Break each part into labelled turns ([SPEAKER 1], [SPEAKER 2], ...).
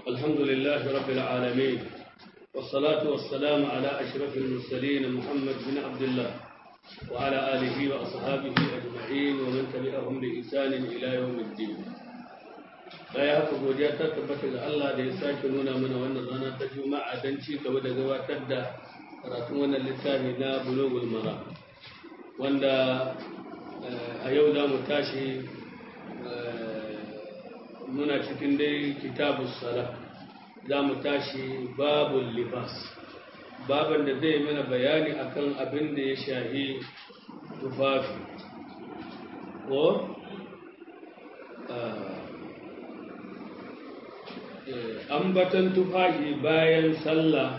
[SPEAKER 1] الحمد لله رب العالمين والصلاة والسلام على أشرف المرسلين محمد بن عبد الله وعلى آله وأصحابه أجمعين ومن تبعهم بإحسان إلى يوم الدين baya haka godiya ta tabbata ga Allah da ya sake nuna mana wannan rana ta juma'a don ci gaba da gabatar da karatun wannan littafi na bulogul mara wanda a yau za mu tashi muna cikin dai kitabun sala za mu tashi babul libas baban da zai mana bayani akan abin da ya shahi tufafi ko ambatan tufafi bayan sallah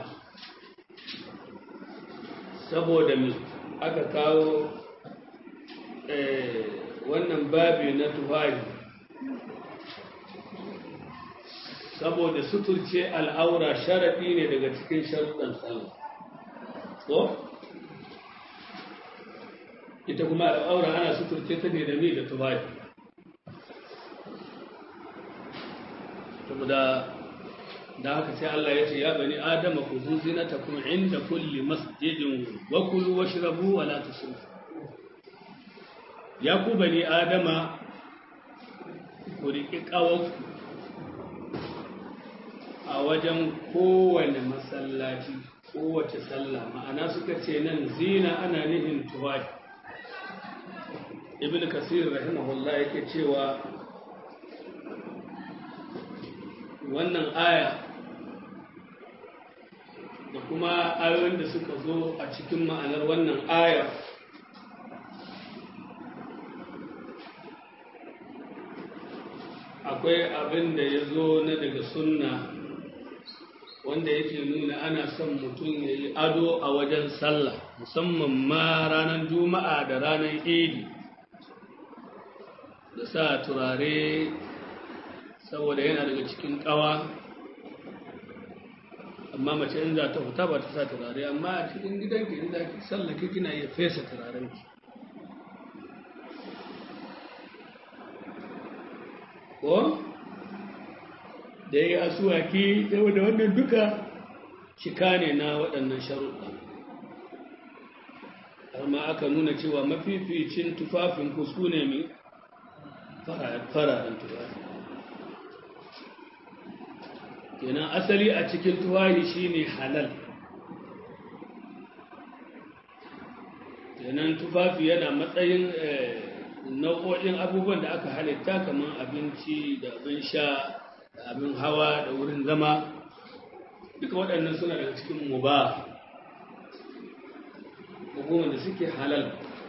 [SPEAKER 1] saboda mai aka kawo wannan babi na tufafi saboda suturce al'aura sharaɗi ne daga cikin sharuɗan sallah ko ita kuma al'aura ana suturce ta ne da mi da tufafi saboda da haka sai Allah ya ce ya bani adama ku zuzina ta kuma inda kulli masjidin wa kulu washrabu wa la tusrifu ya ku bani adama ku riƙi ƙawarku a wajen kowane masallaci kowace sallah ma'ana suka ce nan zina ana nihin tuwafi ibn kasir rahimahullah yake cewa wannan aya da kuma ayoyin da suka zo a cikin ma'anar wannan aya akwai abin da ya zo na daga sunna wanda yake nuna ana son mutum ya yi ado a wajen sallah musamman ma ranar juma'a da ranar idi da sa turare saboda yana daga cikin kawa amma mace in za ta fita ba ta sa turare amma a cikin gidanki in za ki sallake kina iya fesa turarenki ko da ya yi asuwaki da wannan duka cika ne na waɗannan sharuɗa amma aka nuna cewa mafificin tufafin ku su ne mai fararen tufafi kenan asali a cikin tufafi shine halal kenan tufafi yana matsayin nau'o'in abubuwan da aka halitta kamar abinci da abin sha da abin hawa da wurin zama duka waɗannan suna daga cikin muba hukumar da suke halal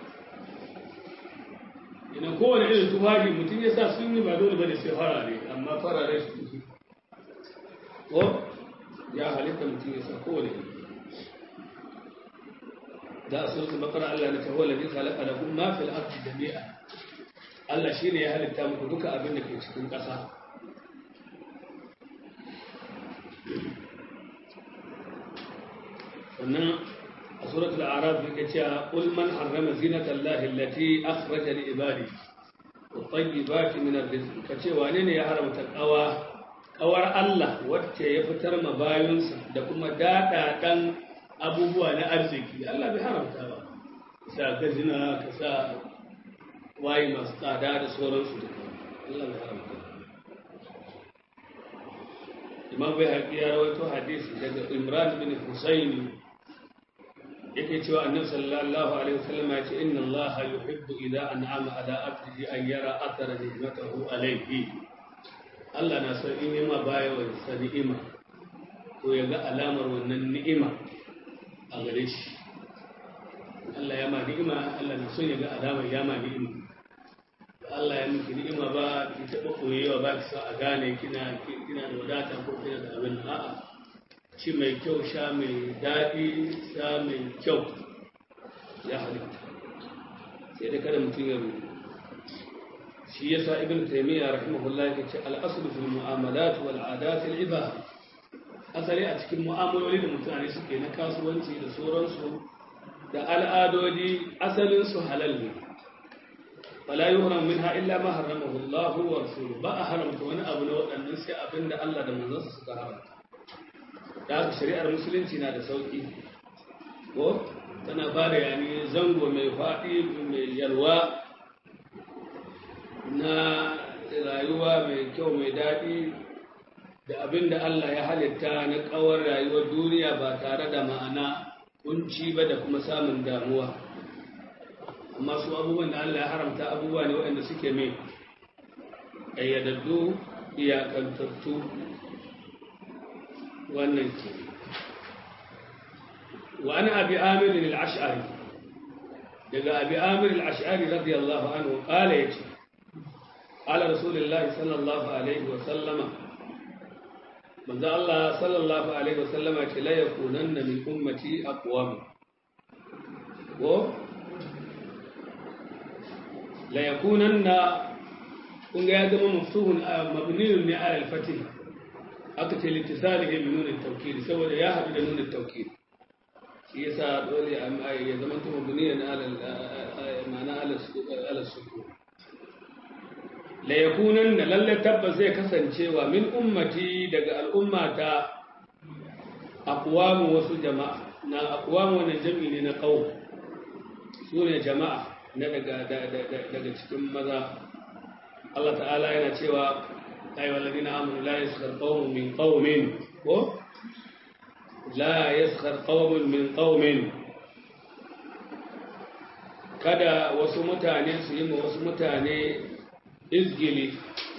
[SPEAKER 1] idan kowane irin tufafi mutum ya sa sun yi ba dole bane sai farare amma farare su fi ko ya halitta mutum ya sa kowane irin da a sunan bakara Allah na tawo ladin khalaqa lakum ma fil ardi jami'a Allah shine ya halitta muku duka abin da ke cikin ƙasa sannan a suratul araf yake cewa qul man harrama zinata allahi allati akhraja li ibadi wa tayyibati min ar-rizq kace wane ne ya haramta kawa kawar Allah wacce ya fitar ma bayinsa da kuma dada dan abubuwa na arziki Allah bai haramta ba sa gazina ka sa wayi masu tsada da sauransu duka Allah bai haramta Imam bai haƙi ya rawaito hadisi daga Imran bin Husaini yake cewa annabi sallallahu alaihi wasallam ya ce inna allaha yuhibbu idza an'ama ala abdihi an yara athara ni'matahu alayhi Allah na son in yima baya wa sa ni'ima to ya ga alamar wannan ni'ima a gare shi Allah ya ma ni'ima Allah na son ya ga alamar ya ma ni'ima Allah ya miki ni'ima ba ki taɓa koyewa ba ki sa a gane kina kina da wadata ko kina da abin a'a ci mai kyau sha mai daɗi sha mai kyau ya halitta sai da kada mutum ya rubu shi yasa ibn taymiya rahimahullah yake ce al-aslu fil mu'amalat wal adat al ibaha asali a cikin mu'amaloli da mutane suke na kasuwanci da sauransu da al'adodi asalin su halal ne fala yuhram minha illa ma harramahu Allah wa rasuluhu ba a haramta wani abu na waɗannan sai abinda Allah da manzansa suka haramta da haka shari'ar musulunci na da sauki ko tana ba da yani zango mai faɗi mai yalwa na rayuwa mai kyau mai daɗi da abin da Allah ya halitta na ƙawar rayuwar duniya ba tare da ma'ana kunci ba da kuma samun damuwa amma su abubuwan da Allah ya haramta abubuwa ne waɗanda suke mai ƙayyadaddu iyakantattu wannan ke wa ana abi amir al-ash'ari daga abi amir al-ash'ari radiyallahu anhu qala yace qala rasulullahi sallallahu alaihi wa sallama manzo Allah sallallahu alaihi wa sallama ce la yakunanna min ummati aqwam wa la yakunanna kun ga ya zama mafsuhun mabniyun ne ala al-fatih aka ce littisalihi bi nunin tawkili saboda ya haɗu da nunin tawkili shi yasa dole ya zama ta mabniyan ala ma'ana ala sukun la yakunan da lalle tabbas zai kasancewa min ummati daga al'ummata aqwamu wasu jama'a na aqwamu wannan jami'i ne na qaum su ne jama'a na daga daga cikin maza Allah ta'ala yana cewa ayyuhal ladina amanu la yaskhar qaumun min qaumin ko la yaskhar qaumun min qaumin kada wasu mutane su yi ma wasu mutane izgili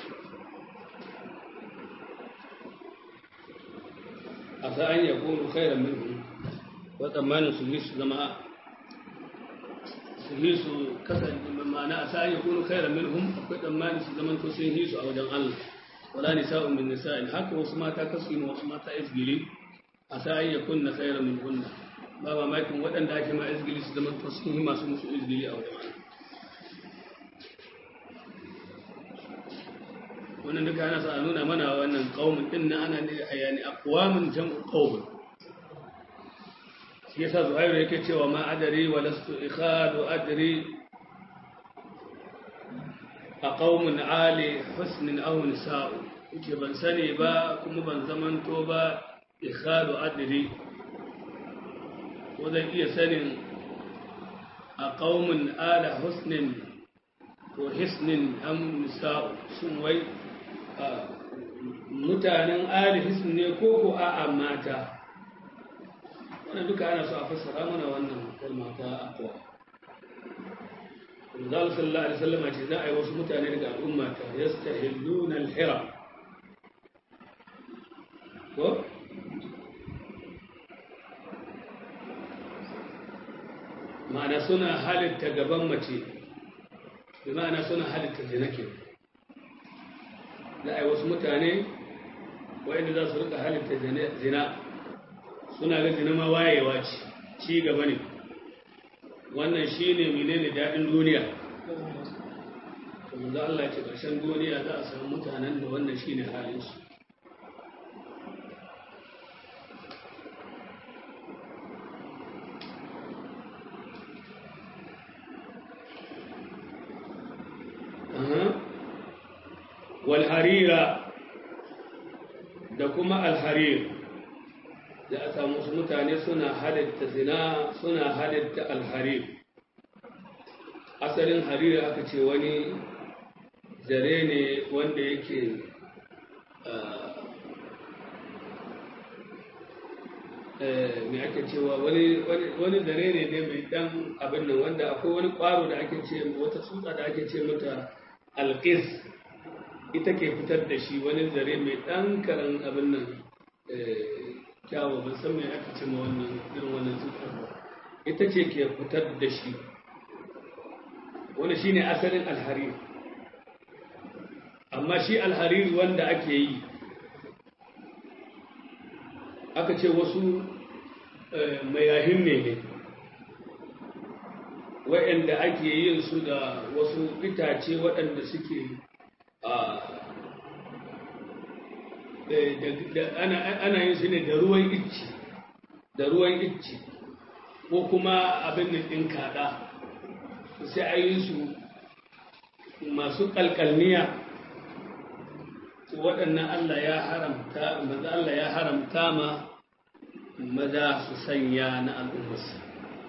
[SPEAKER 1] a sa'an ya kunu khairan minhum wa tsammanin su yi su zama su yi su kasance ma'ana a sa'an ya kunu khairan minhum akwai tsammanin su zama to sun yi su a wajen Allah wala nisa'un min nisa'in haka wasu mata kasu yi ma wasu mata izgili a sa'an ya kunna khairan min kunna ba mamakin waɗanda ake ma izgili su zama to sun yi masu musu izgili a wajen Allah wannan duka ana sa a nuna mana wannan qaumin din nan ana ne yani aqwamun jam'u qaumin shi yasa zuhairu yake cewa ma adari wa lastu ikhadu adri a qaumun ali husnin aw nisa'u yake ban sani ba kuma ban zamanto ba ikhadu adri ko zan iya sanin a qaumun ala husnin ko hisnin am nisa'u sun wai mutanen alihis ne ko ko a'a mata wannan duka ana so a fassara mana wannan kalma ta akwa Rizal sallallahu alaihi wasallam ce za a yi wasu mutane daga al'umma ta yastahilluna al-hira ko ma'ana suna halitta gaban mace bi ma'ana suna halitta zina kenan za a yi wasu mutane wa'inda za su rika halitta zina suna ga zina ma wayewa ce ci gaba ne wannan shi ne menene daɗin duniya kuma za Allah ce ƙarshen duniya za a samu mutanen da wannan shi ne halinsu walharira da kuma alharir da a samu su mutane suna halitta zina suna halitta alharir asalin harir aka ce wani zare ne wanda yake mai ake cewa wani zare ne ne mai dan abin nan wanda akwai wani kwaro da ake ce wata tsutsa da ake ce mata alkis ita ke fitar da shi wani zare mai ɗan karan abin nan kyawo ban san mai aka ce ma wannan irin wannan cutar ba ita ce ke fitar da shi wani shi ne asalin alharir amma shi alharir wanda ake yi aka ce wasu mayahin ne ne waɗanda ake yin su da wasu itace waɗanda suke ana yin su ne da ruwan icci da ruwan icci ko kuma abin da ɗin kaɗa sai a yi su masu kalkalniya waɗannan Allah ya haramta maza Allah ya haramta ma maza su sanya na al'ummarsa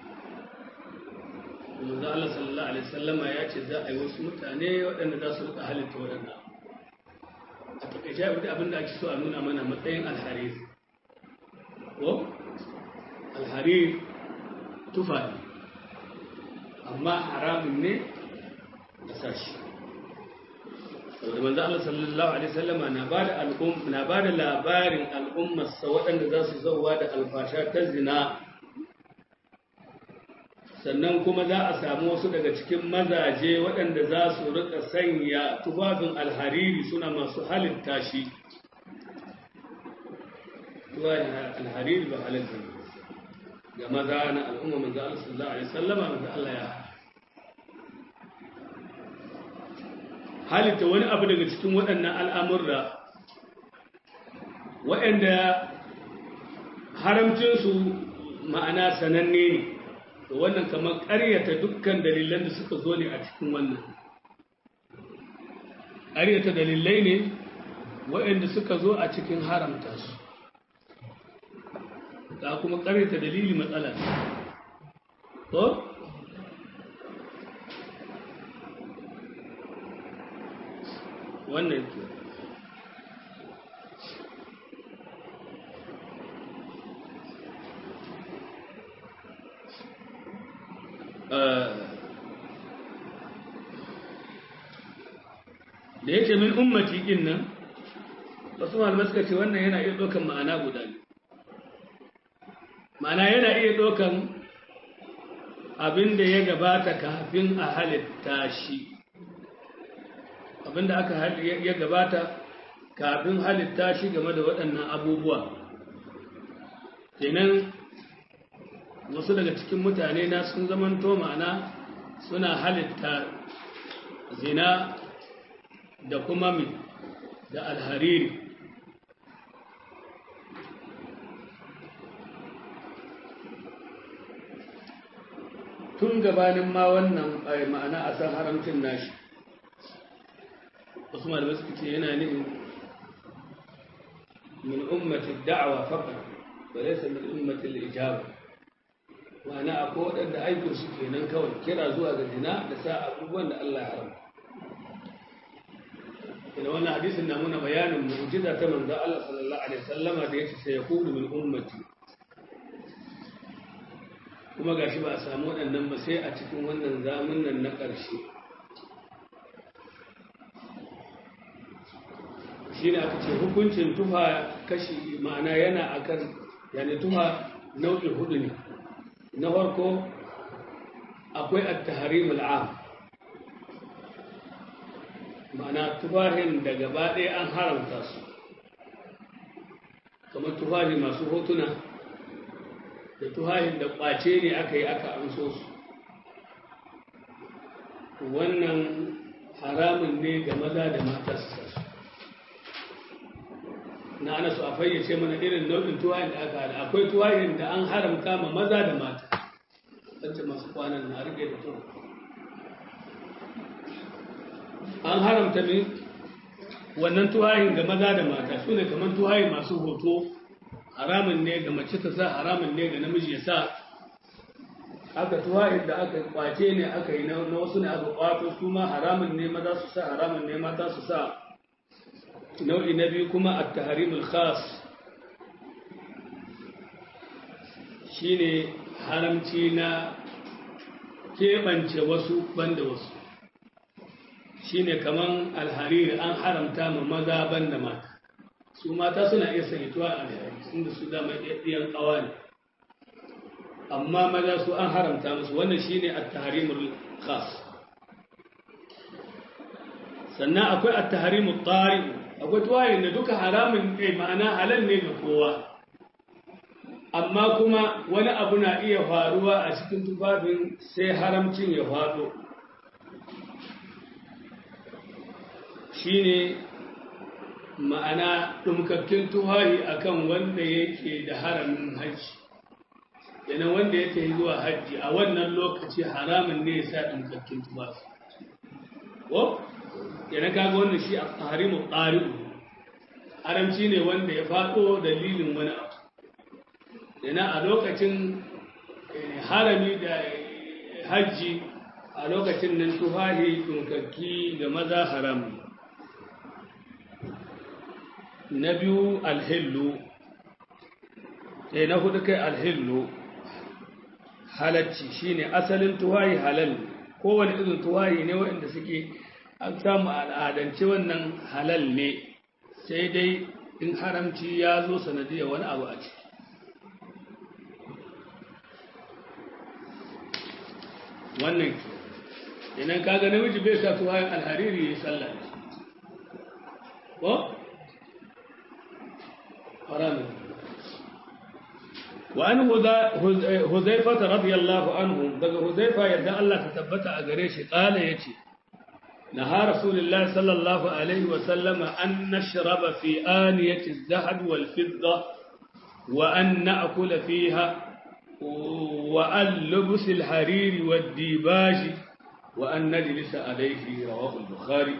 [SPEAKER 1] maza Allah sallallahu alaihi wasallama ya ce za a yi wasu mutane waɗanda za su rika halitta waɗannan a takaice abinda ake so a nuna mana matsayin alharir ko alharir tufa ne amma haramun ne da sashi saboda manzo Allah sallallahu alaihi wasallama na bada al'um na bada labarin al'ummarsa waɗanda za su zauwa da alfasha ta zina sannan kuma za a samu wasu daga cikin mazaje waɗanda za su rika sanya tufafin alhariri suna masu halitta shi tufafin alhariri ba halitta ga maza na al'umma manzo Allah sallallahu alaihi wasallama manzo Allah ya halitta wani abu daga cikin waɗannan al'amurra waɗanda haramcinsu ma'ana sananne ne da wannan kamar ƙaryata dukkan dalilan da suka zo ne a cikin wannan ƙaryata dalilai ne waɗanda suka zo a cikin haramta su da kuma ƙaryata dalili matsala to wannan ke da yake min ummati din nan wasu malamai suka ce wannan yana iya ɗaukan ma'ana guda ne ma'ana yana iya ɗaukan abin da ya gabata kafin a halitta shi abinda aka ya gabata kafin halitta shi game da waɗannan abubuwa kenan wasu daga cikin mutane na sun zamanto ma'ana suna halitta zina da kuma mi da alhariri tun gabanin ma wannan ma'ana a san haramcin nashi wasu malamai suka ce yana nihin min ummati da'awa faqat wa laysa min ummati al-ijaba ma'ana akwai waɗanda aikin su kenan kawai kira zuwa ga zina da sa abubuwan da Allah ya haramta ina wannan hadisin na muna bayanin mu'jiza ta manzo Allah sallallahu alaihi wasallama da yace sai yakunu min ummati kuma gashi ba a samu waɗannan ba sai a cikin wannan zamanin na ƙarshe shi ne aka ce hukuncin tufa kashi ma'ana yana akan yana tufa nau'in hudu ne na farko akwai at-tahrim al'am ma'ana tufahin da gaba ɗaya an haramta su kamar tufahi masu hotuna da tufahin da ƙwace ne aka yi aka amso su wannan haramun ne ga maza da mata su sasu na ana su a fayyace mana irin nau'in tuwayin da aka hada akwai tuwayin da an haramta ma maza da mata wacce masu kwanan na rike da tuwa an haramta ne wannan tuwayin ga maza da mata su ne kamar tuwayi masu hoto haramun ne ga mace ta sa haramun ne ga namiji ya sa aka tuwayin da aka kwace ne aka yi na wasu ne aka kwato su ma haramun ne maza su sa haramun ne mata su sa nau'i na biyu kuma a taharimul khas shine haramci na keɓance wasu banda wasu shine kaman alhariri an haramta ma maza banda mata su mata suna iya sanituwa a alhariri inda su dama ɗiyan ƙawa ne amma maza su an haramta musu wannan shine at-tahrimul khas sannan akwai at-tahrimut tari akwai tuwaye da duka haramun ne ma'ana halal ne ga kowa amma kuma wani abu na iya faruwa a cikin tufafin sai haramcin ya faɗo shine ma'ana ɗumkakken tuwaye akan wanda yake da haramin hajji yana wanda ya tafi zuwa hajji a wannan lokaci haramun ne ya sa ɗumkakken tufafi ko yana kaga wannan shi a harimu ƙari'u haramci ne wanda ya faɗo dalilin wani abu yana a lokacin harami da hajji a lokacin nan tufahi tunkakki ga maza haram na biyu alhillu sai na hudu kai alhillu halacci shine asalin tuwayi halal kowane irin tuwayi ne waɗanda suke an samu al'adance wannan halal ne sai dai in haramci ya zo sanadiyar wani abu a ciki wannan idan kaga namiji bai sa tuwayin alhariri ya yi sallah ko? haramun وأن هزيفة رضي الله عنه دقى هزيفة يدى الله تثبت أقريش قال يتي نهى رسول الله صلى الله عليه وسلم أن نشرب في آنية الذهب والفضة وأن نأكل فيها وأن لبس الحرير والديباج وأن نجلس عليه رواه البخاري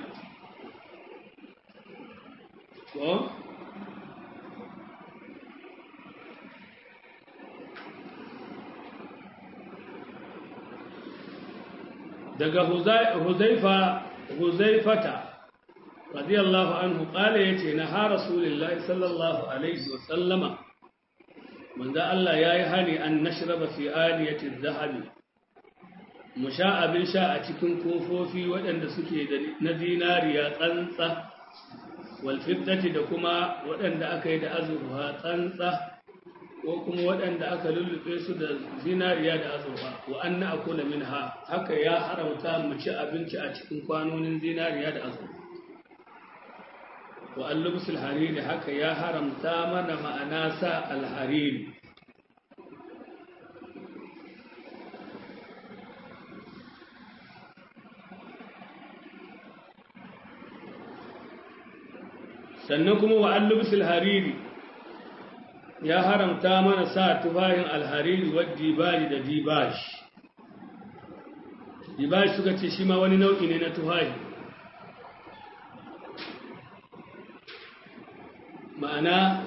[SPEAKER 1] daga huzaifa huzaifata radiyallahu anhu kala yace na ha rasulullahi sallallahu alaihi wa sallama manzo Allah yayi hani an nashraba fi aliyati adh-dhahab mu sha abin sha a cikin kofofi waɗanda suke na zinariya tsantsa wal fiddati da kuma waɗanda aka yi da azurfa tsantsa ko kuma waɗanda aka lullube su da zinariya da azurfa wa an na akula min ha haka ya haramta mu ci abinci a cikin kwanonin zinariya da azurfa wa an lubsul hariri haka ya haramta mana ma'ana sa alhariri sannan kuma wa an lubsul hariri ya haramta mana sa tufahin alhariri wa dibari da dibash dibash suka ce shi ma wani nau'i ne na tufahi ma'ana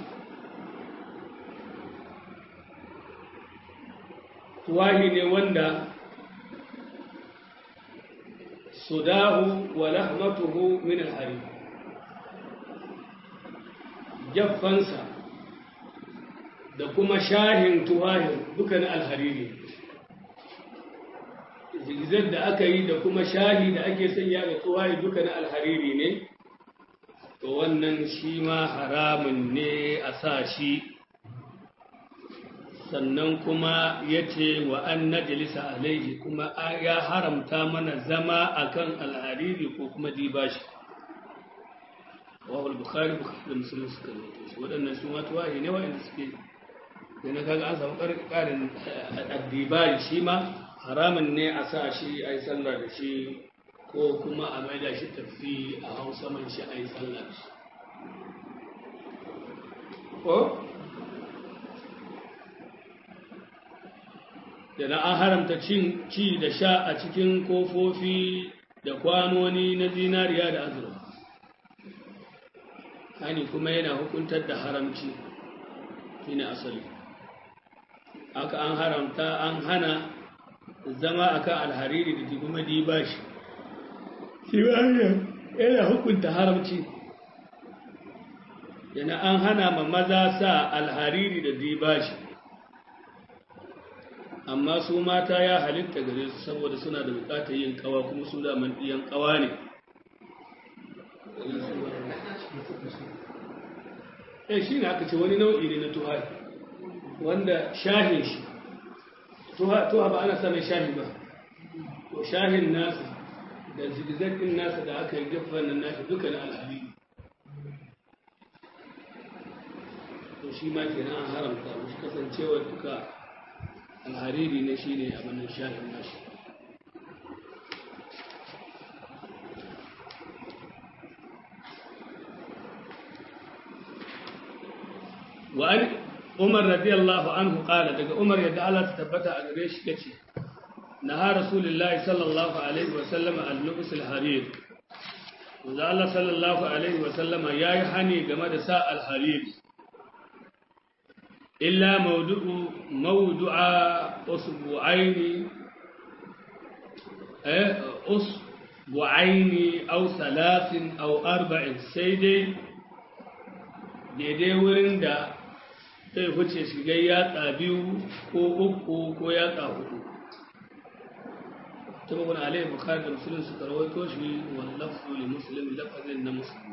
[SPEAKER 1] tuwahi ne wanda sudahu wa lahmatuhu min alhariri jaffansa da kuma shahin tuwahin dukan alhariri zigzag da aka yi da kuma shahi da ake sanya ga tuwahi dukan alhariri ne to wannan shi ma haramun ne a sa shi sannan kuma ya ce wa an najalisa alaihi kuma ya haramta mana zama akan alhariri ko kuma dibashi wahul bukhari da musulun suka rubuta shi waɗannan su matuwahi ne wa'anda suke da na kaga an samu ƙarin addibari shi ma haramun ne a sa shi a yi sallah da shi ko kuma a maida shi tafi a hausa man shi a yi sallah da shi ko da na an haramta cin ci da sha a cikin kofofi da kwanoni na zinariya da azurfa hani kuma yana hukuntar da haramci shi ne asali aka an haramta an hana zama akan alhariri da kuma dibashi shi yana hukunta haramci yana an hana ma maza sa alhariri da dibashi amma su mata ya halitta gare su saboda suna da bukatar yin kawa kuma su da man ɗiyan kawa ne eh shi ne aka ce wani nau'i ne na tuha wanda shahin shi tuha ba ana samun shahi ba to shahin nasa da zigzagin nasa da aka yi gaffan nan nashi duka na alhari to shi ma kenan an haramta mushi kasancewa duka alhariri ne shi ne abin shahin nashi وأن عمر رضي الله عنه قال دقى عمر يدعى الله تثبت أغريش كتي نهى رسول الله صلى الله عليه وسلم عن لبس الحرير manzo Allah sallallahu alaihi wa sallama yayi hani game da sa al-hariri illa mawdu'u mawdu'a usbu'aini eh usbu'aini aw thalathin aw arba'in sai dai daidai wurin da zai wuce shiga yatsa biyu ko uku ko yatsa hudu تبقى عليه بخاري ومسلم سكروي توشي واللفظ لمسلم لفظ إن مسلم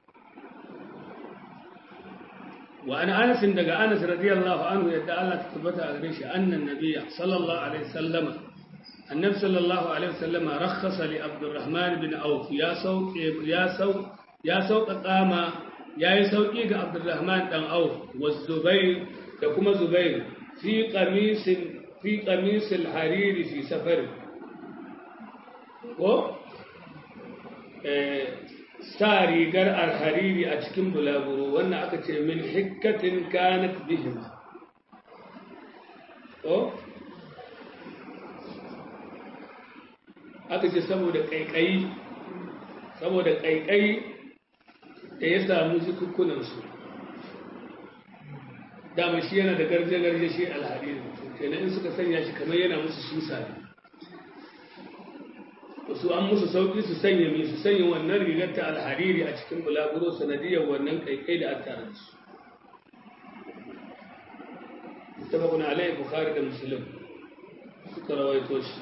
[SPEAKER 1] وأنا أنس دقى أنس رضي الله عنه يدعى الله تثبت أغريش أن النبي صلى الله عليه وسلم النبي صلى الله عليه وسلم رخص لعبد الرحمن بن عوف يا سوق يا سوق يا سوق قام يا سوق عبد الرحمن بن عوف والزبير يكما زبير في قميص في قميص الحرير في سفره ko sa rigar alhariri a cikin bulaguro wannan aka ce min hikkatin kanat bihima ko aka ce saboda ƙaiƙayi saboda ƙaiƙayi da ya samu zikukkunansu dama shi yana da garje-garje shi alhariri kenan in suka sanya shi kamar yana musu susa ne su an musu sauƙi su sanya mai su sanya wannan rigar ta alhariri a cikin bulaguro sanadiyar wannan kaikai da an tare da su tabakun alayhi bukhari da muslim suka rawaito shi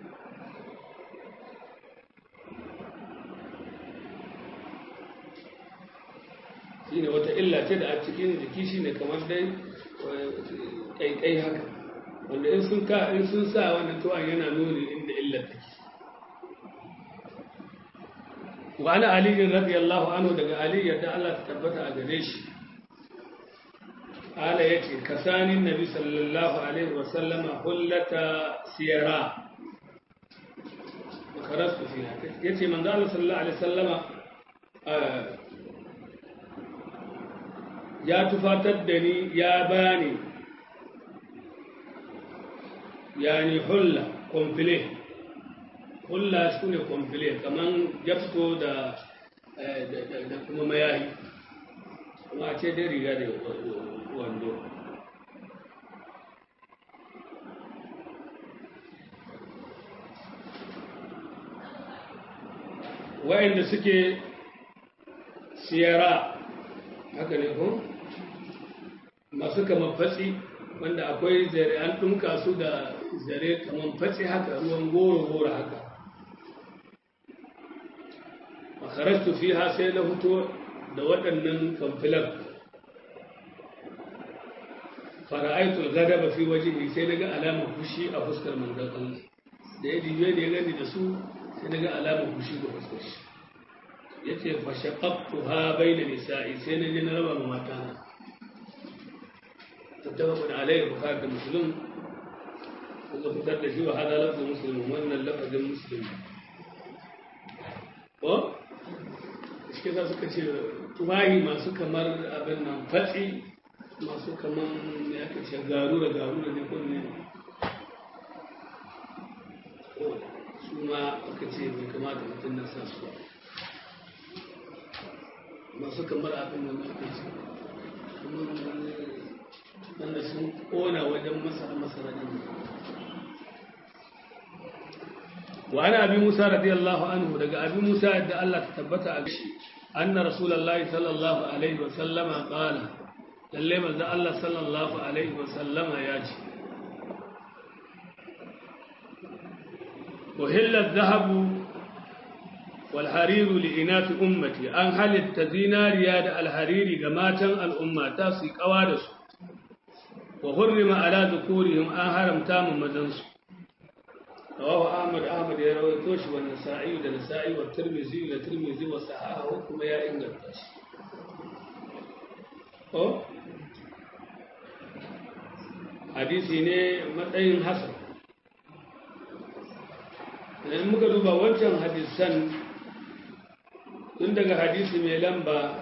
[SPEAKER 1] shine wata illa ce da a cikin jiki shine kamar dai kaikai haka wanda in sun ka in sun sa wannan tuwan yana nuni inda illar take وعن علي رضي الله عنه دغ علي يدا الله تثبت اغريش قال يتي كساني النبي صلى الله عليه وسلم حلة سيرا وخرجت فيها يتي من قال صلى الله عليه وسلم يا تفاتدني يا باني يعني حلة كومبليه kulla su ne kwamfile kamar jafto da kuma mayayi kuma a ce dai riga da wando wa'inda suke siyara haka ne ko masu kamar fatsi wanda akwai zare an ɗumka su da zare kamar fatsi haka ruwan goro-goro haka kharajtu fiha sai na fito da waɗannan kamfilan fara'aitu al-ghadaba fi wajhihi sai naga alamar fushi a fuskar manzon Allah da ya dibe da ya gani da su sai naga alamar fushi ga fuskar shi yace fa shaqaqtuha bayna nisa'i sai na je na raba ma mata na tattafaqun alayhi bukhari da muslim kuma fitar da shi wa hada lafzu muslim wannan lafazin muslim ko shi za suka ce tuwayi masu kamar abin nan fatsi masu kamar ya aka ce garu da garu da ne kunne su ma aka ce bai kamata mutum na sa su masu kamar abin nan aka ce wanda sun kona wajen masara masara ne وعن أبي موسى رضي الله عنه دقى أبي موسى أدى الله تثبت أبشي أن رسول الله صلى الله عليه وسلم قال للما ذا الله صلى الله عليه وسلم ياتي وهل الذهب والحرير لإناث أمتي أن هل التزينا رياد الحرير جماعة الأمة تاسي قوادس وحرم على ذكورهم أن هرم تام مزنسو رواه أحمد أحمد يروي توش والنسائي والنسائي والترمذي والترمذي وصححه كما يا إنجلتاش أو hadisi ne matsayin hasan idan muka duba wancan hadisan tun daga hadisi mai lamba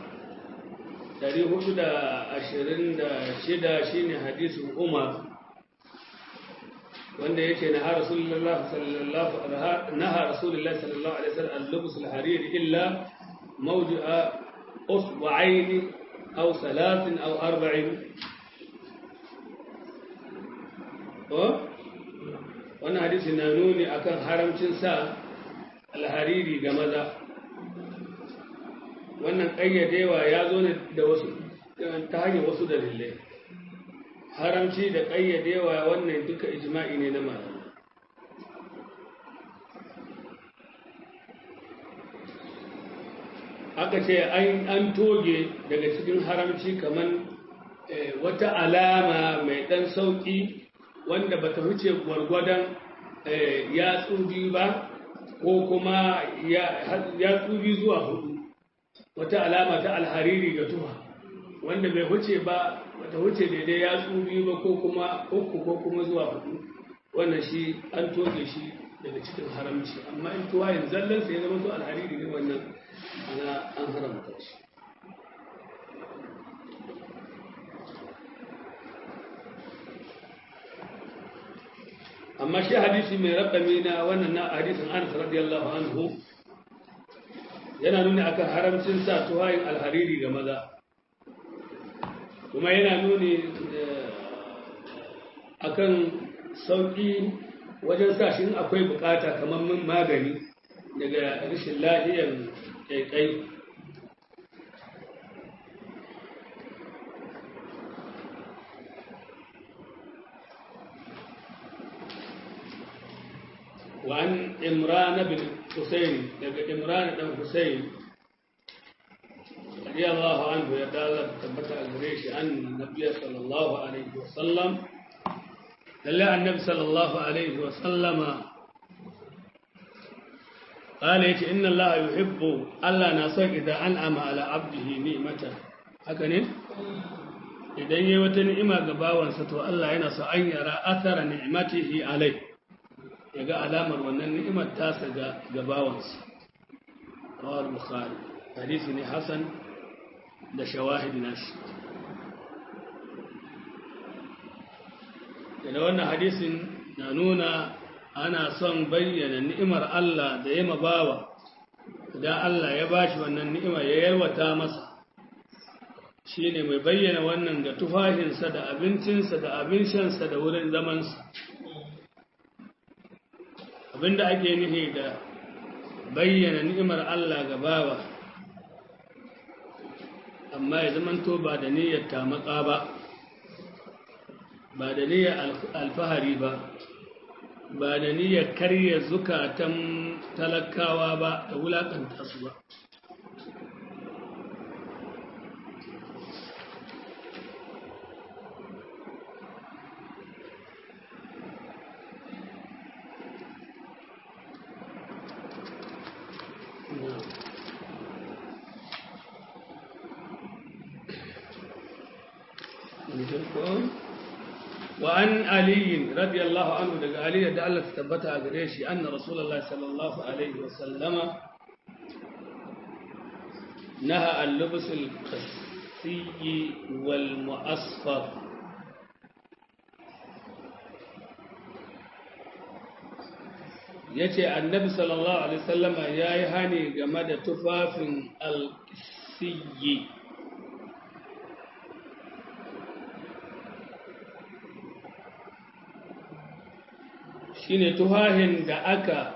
[SPEAKER 1] 426 shine hadisin umar wanda yake na rasulullah sallallahu naha rasulullah sallallahu alaihi wasallam al-lubs al-harir illa موضع أصبعين أو ثلاث أو أربع wannan hadisi na nuni akan haramcin sa alhariri ga maza wannan ƙayyadewa ya zo ne da wasu ta hanyar wasu dalilai haramci da ƙayyadewa wannan duka ijma'i ne na malamai aka ce an toge daga cikin haramci kamar wata alama mai ɗan sauƙi wanda bata wuce gwargwadon yatsu biyu ba ko kuma yatsu biyu zuwa hudu wata alama ta alhariri ga tuha wanda bai wuce ba bata wuce daidai yatsu biyu ba ko kuma uku ko kuma zuwa hudu wannan shi an toge shi daga cikin haramci amma in tuwa yin zallansa ya zama to alhariri ne wannan ana an haramta shi amma shi hadisi mai rakami na wannan na hadisin Anas radiyallahu anhu yana nuni akan haramcin sa tuhayin alhariri ga maza kuma yana nuni akan sauki wajen sa shi akwai bukata kamar min magani daga rashin lahiyar kaikai وعن إمران بن حسين لقى إمران بن حسين رضي الله عنه يقال ثبت الجريش أن النبي صلى الله عليه وسلم لله النبي صلى الله عليه وسلم قال يتي إن الله يحب ألا نصر إذا أنعم على عبده نعمة هكذا إذا يوتن إما قباوا ستو الله ينصر أن يرى أثر نعمته عليه ya ga alamar wannan ni'imar tasa ga gabawansa kawar bukhari hadisi ne hasan da shawahid nashi da wannan hadisin na nuna ana son bayyana ni'imar Allah da ya mabawa idan Allah ya bashi wannan ni'ima ya yalwata masa shine mai bayyana wannan ga tufahinsa da abincinsa da abin shansa da wurin zamansa abinda ake nufi da bayyana ni'imar Allah ga bawa amma ya zamanto ba da niyyar tamaka ba ba da niyyar alfahari ba ba da niyyar karya zukatan talakawa ba da wulakanta su ba وعن علي رضي الله عنه دقى علي دا الله تثبتها قريشي أن رسول الله صلى الله عليه وسلم نهى عن لبس القسي والمؤصفر yace annabi sallallahu alaihi wasallama yayi hani game da tufafin alqisiyyi shine tuhahin da aka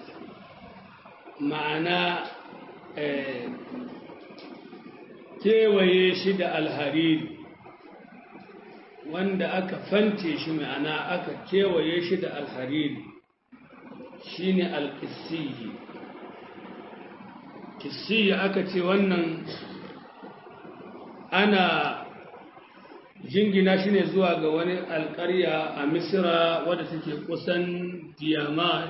[SPEAKER 1] ma'ana kewaye shi da alhariri wanda aka fante shi ma'ana aka kewaye shi da alhariri shine alkisiyi kisiyi aka ce wannan ana jingina shi ne zuwa ga wani alƙarya a misira wadda suke kusan diyama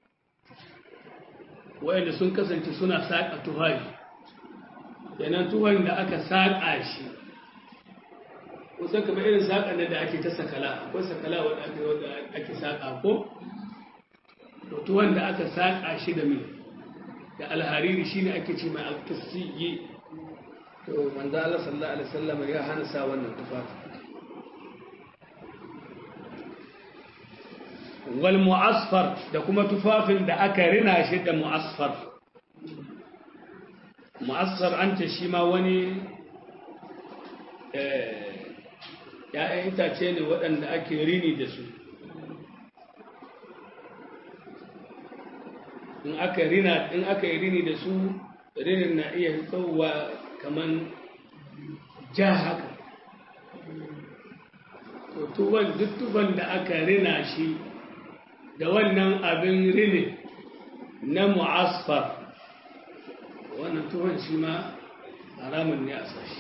[SPEAKER 1] wadda sun kasance suna saƙa tuhari yanan tuhari da aka saƙa shi kusan kama irin saƙa da ake ta sakala akwai sakala wadda ake saƙa ko tuwon da aka saƙa shi da mai da alhariri shine ake ce mai alkasiyi to manzo Allah sallallahu alaihi wasallam ya hana sa wannan tufafi wal mu'asfar da kuma tufafin da aka rina shi da mu'asfar mu'assar an ce shi ma wani ‘ya'yan itace ne waɗanda ake rini da su in aka rina in aka yi rini da su rinin na iya tsawowa kaman ja haka to tuban duk tuban da aka rina shi da wannan abin rini na mu'asfar wannan tuban shi ma haramun ne a sashi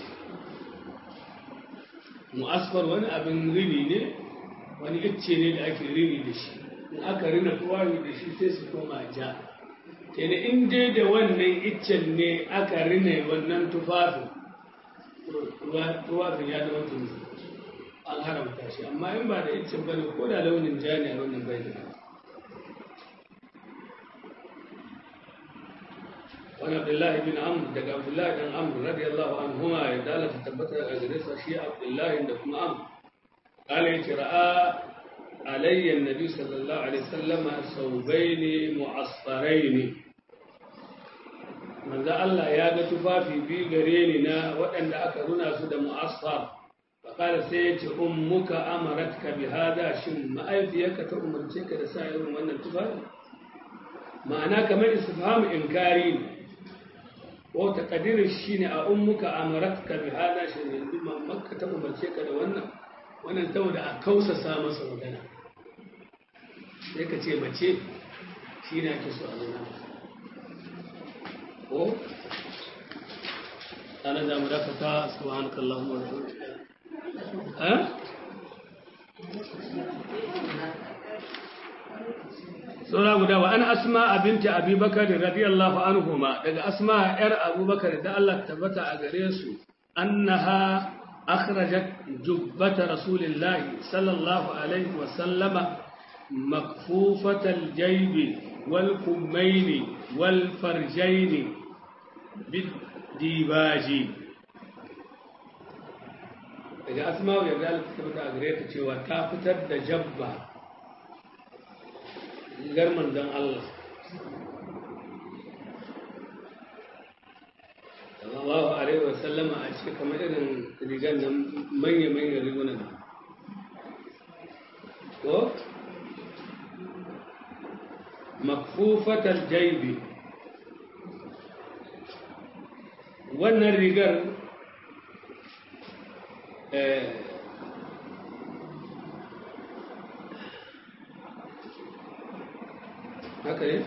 [SPEAKER 1] mu'asfar wani abin rini ne wani icce ne da ake rini da shi in aka rina tuwayi da shi sai su koma ja kenan in dai da wannan iccen ne aka rina wannan tufafin tufafin ya zama tuni an haramta shi amma in ba da iccen ba ne ko da launin ja ne a wannan bai da wani abdullahi bin amr daga abdullahi dan amr radiyallahu anhuma ya dalata tabbatar a gare sa shi abdullahi da kuma amr قال يترأى علي النبي صلى الله عليه وسلم ثوبين معصفرين manzo Allah ya ga tufafi biyu gare ni na waɗanda aka runa su da mu'assar faƙala sai ya ce ummuka amaratka bi hada shin ma'aifiyarka ta umarce ka da sa irin wannan tufafi ma'ana kamar istifhamu inkari ne ko taqdirin shine a ummuka amaratka bi hada shin yanzu mamaka ta umarce ka da wannan wannan saboda a kausasa masa magana sai ka ce mace shi ne ake so a nuna ko ana da mu dakata subhanaka allahumma wa bihamdika eh sura guda wa ana asma binti abubakar radiyallahu anhuma daga asma yar abubakar da Allah tabbata a gare su annaha akhrajat jubbat rasulillahi sallallahu alaihi wa sallama مكفوفة الجيب والكمين والفرجين بالديباج daga asma'u ya zalika ta fita a gare ta cewa ta fitar da jabba rigar manzon Allah sallallahu alaihi wa sallama a ce kamar irin rigar nan manya-manya rigunan ko makfufatar jaibi wannan rigar haka ne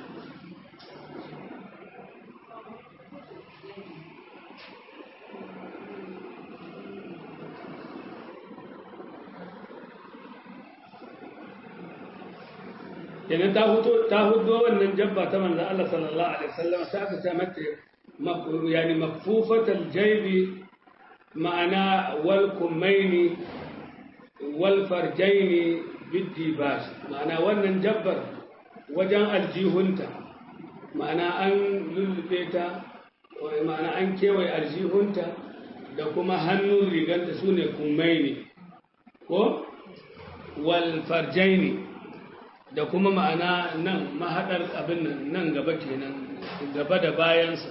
[SPEAKER 1] kenan ta hudo ta hudo wannan jabba ta manzo Allah sallallahu alaihi wasallam sai aka ta mata yani makfufatal jaybi ma'ana wal kumaini wal farjaini bidibas ma'ana wannan jabbar wajen aljihunta ma'ana an lullube ta ma'ana an kewaye aljihunta da kuma hannun riganta sune kumaini ko wal farjaini da kuma ma'ana nan mahaɗar abin nan nan gaba kenan gaba da bayansa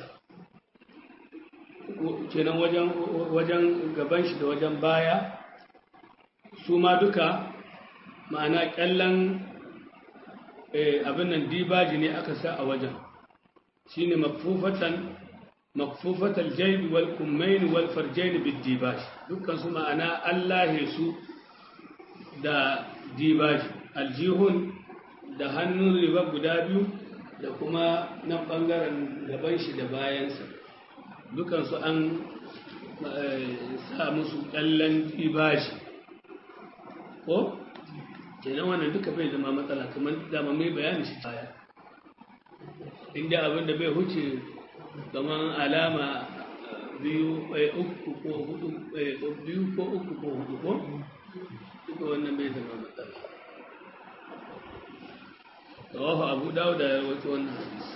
[SPEAKER 1] kenan wajen wajen gaban shi da wajen baya su ma duka ma'ana ƙyallen abin nan dibaji ne aka sa a wajen shi ne makfufatan makfufatal jaibi wal kummaini wal farjaini bid dibaji dukkan su ma'ana allahe su da dibaji aljihun da hannun riba guda biyu da kuma nan ɓangaren gaban shi da bayansa dukansu an sa musu ƙyallen ibashi ko? kenan wannan duka bai zama matsala kamar dama mai bayani shi baya inda abinda bai huce kamar alama biyu uku ko hudu biyu ko uku ko hudu ko duka wannan bai zama matsala رواه أبو داود وتوانا حديث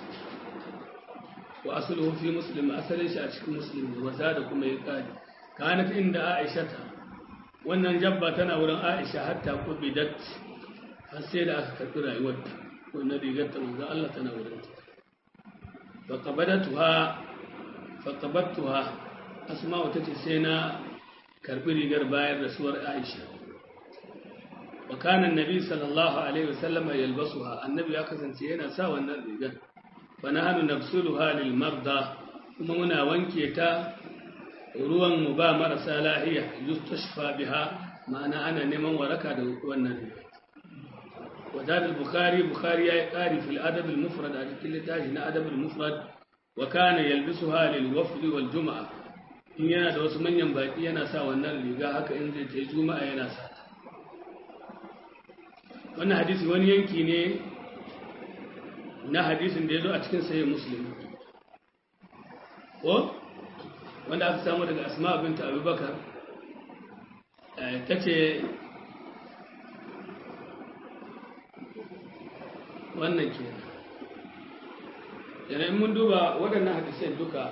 [SPEAKER 1] وأصله في مسلم أصل شاشك مسلم وزادكم يقال كانت عند عائشة wannan jabba tana wurin Aisha hatta kubidat har sai da aka karɓi rayuwarta wannan rigar ta manzo Allah tana wurin ta fa qabadatuha faqabattuha asma'u tace sai na karbi rigar bayan rasuwar Aisha wa kana annabi sallallahu alaihi wasallam yalbasuha annabi ya kasance yana sa wannan rigar fa nahnu nafsuluha lil marda kuma muna wanke ta ruwan mu ba marasa lahiya yustashfa biha ma'ana ana neman waraka da wannan rigar وزاد البخاري بخاري يقاري في الأدب المفرد على كل تاجنا أدب المفرد وكان يلبسها للوفد والجمعة in yana da wasu manyan baƙi yana sa wannan riga haka in zai ta juma'a yana sa ta wannan hadisi wani yanki ne na hadisin da ya zo a cikin sayi muslim ko wanda aka samu daga asma binta abubakar ta ce wannan ke yanayin mun duba waɗannan hadisai duka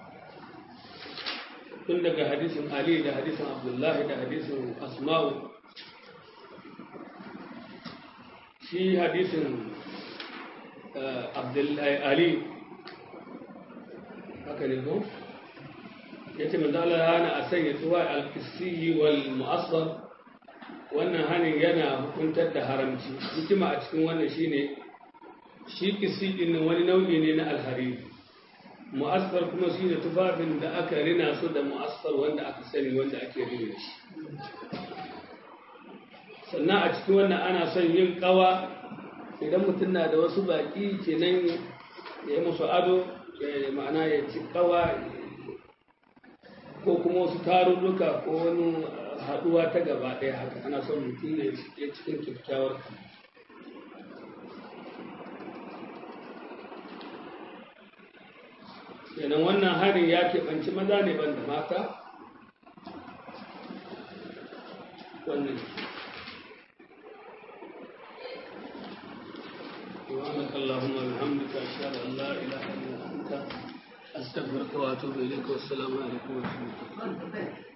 [SPEAKER 1] tun daga hadisin Ali da hadisin Abdullahi da hadisin Asma'u shi hadisin Abdullahi Ali haka ne ko ya ce manzala hana a sanya tuwa alkisiyi wal mu'asar wannan hanin yana hukuntar da haramci hikima a cikin wannan shine shi kisi ɗin wani nau'i ne na alhariri mu'asfar kuma shi ne tufafin da aka rina su da mu'asfar wanda aka sani wanda ake rina shi sannan a cikin wannan ana son yin kawa idan mutum na da wasu baki kenan ya yi musu ado ma'ana ya ci kawa ko kuma wasu tarurruka ko wani haɗuwa ta gaba ɗaya haka ana son mutum ya cikin kyakkyawar kenan wannan harin ya keɓanci maza ne ban da mata wannan سبحانك اللهم وبحمدك أشهد أن لا إله إلا أنت أستغفرك وأتوب إليك والسلام عليكم ورحمة الله